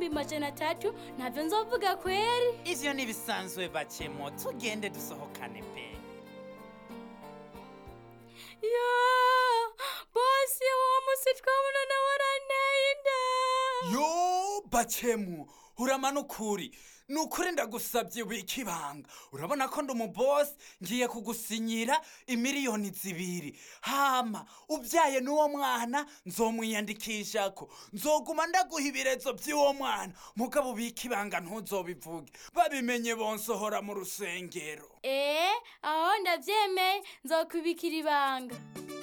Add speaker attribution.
Speaker 1: ibihumbi majana atatu ntabyo nzovuga kweri
Speaker 2: ivyo ntibisanzwe bacemo tugende dusohokane pe
Speaker 1: yo bosi uwo musi twabonana waranteye inda
Speaker 3: yo bacemu uramana ukuri ni ukuri ndagusabye wika ibanga urabona ko ndi umubosi ngiye kugusinyira imiliyoni zibiri hama ubyaye n'uwo mwana nzomwiyandikishako nzoguma ndaguha ibirezo by'uwo mwana mugabo ubika ibanga ntuzobivuge babimenye bonsohora mu rusengero
Speaker 1: ee aho ndabyemeye nzokubikira ibanga